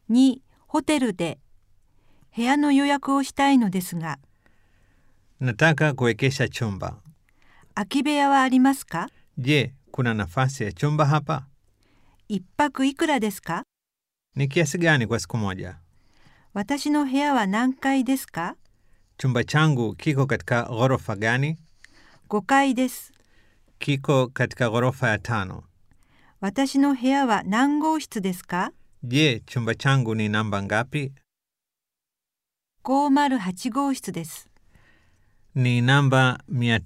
2、ホテルで部屋の予約をしたいのですが、 Nataka kuwekesha chumba. 空き部屋はありますか Je, kuna nafasi ya chumba hapa? 一泊いくらですか Ni kiasi gani kwa siku moja? 私の部屋は何階ですか Chumba changu kiko katika ghorofa gani? 5階です。 Kiko katika ghorofa ya tano. 私の部屋は何号室ですか Je, chumba changu ni namba ngapi? ?508 号室です。 Ni namba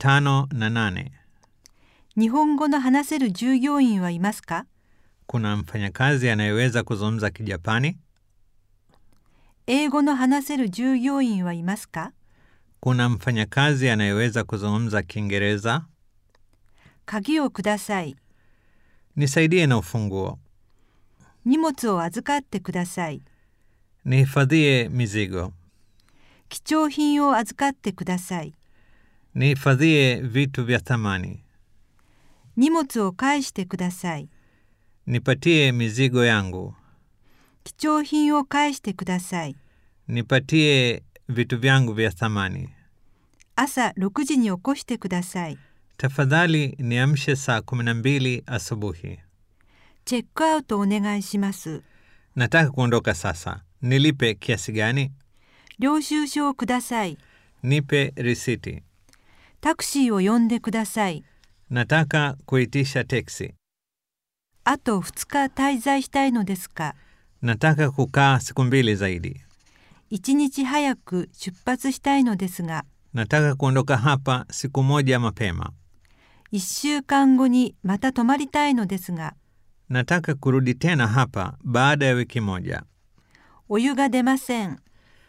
508. 日本語の話せる従業員はいますか Kuna mfanyakazi anayeweza kuzungumza Kijapani? 英語の話せる従業員はいますか Kuna mfanyakazi anayeweza kuzungumza Kiingereza? 鍵をください。 Nisaidie na ufunguo. 荷物を預かってください。 Nihifadhie mizigo. 貴重品を預かってください。 Nihifadhie vitu vya thamani. 荷物を返してください。 Nipatie mizigo yangu. 貴重品を返してください。 Nipatie vitu vyangu vya thamani. 朝6時に起こしてください。 Tafadhali niamshe saa kumi na mbili asubuhi. チェックアウトお願いします。 Nataka kuondoka sasa. Nilipe kiasi gani? 領収書をください。 Nipe risiti. タクシーを呼んでください。 Nataka kuitisha teksi. あと2日滞在したいのですが、 Nataka kukaa siku mbili zaidi. 1日早く出発したいのですが、 Nataka kuondoka hapa siku moja mapema. 1週間後にまた泊まりたいのですが、 Nataka kurudi tena hapa baada ya wiki moja. お湯が出ません。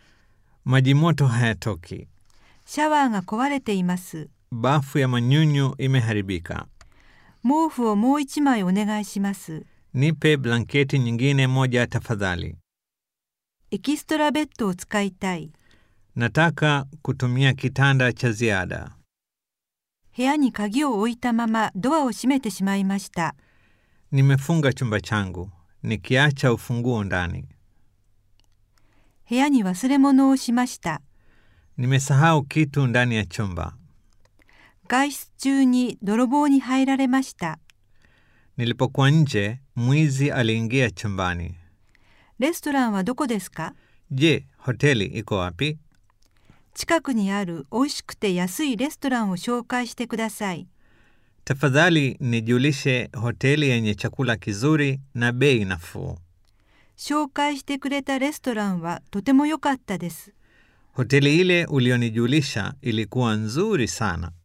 Maji moto hayatoki. シャワーが壊れています。 Bafu ya manyunyu imeharibika. 毛布をもう一枚お願いします。 Nipe blanketi nyingine moja tafadhali. エキストラベッドを使いたい。 Nataka kutumia kitanda cha ziada. 部屋に鍵を置いたままドアを閉めてしまいました。 Nimefunga chumba changu nikiacha ufunguo ndani. 部屋に忘れ物をしました。 Nimesahau kitu ndani ya chumba. 外出中に泥棒に入られました。 Nilipokuwa nje, mwizi aliingia chumbani. レストランはどこですか Je, hoteli iko wapi? 近くにある美味しくて安いレストランを紹介してください。 Tafadhali nijulishe hoteli yenye chakula kizuri na bei nafuu. 紹介してくれたレストランはとても良かったです。 Hoteli ile ulionijulisha ilikuwa nzuri sana.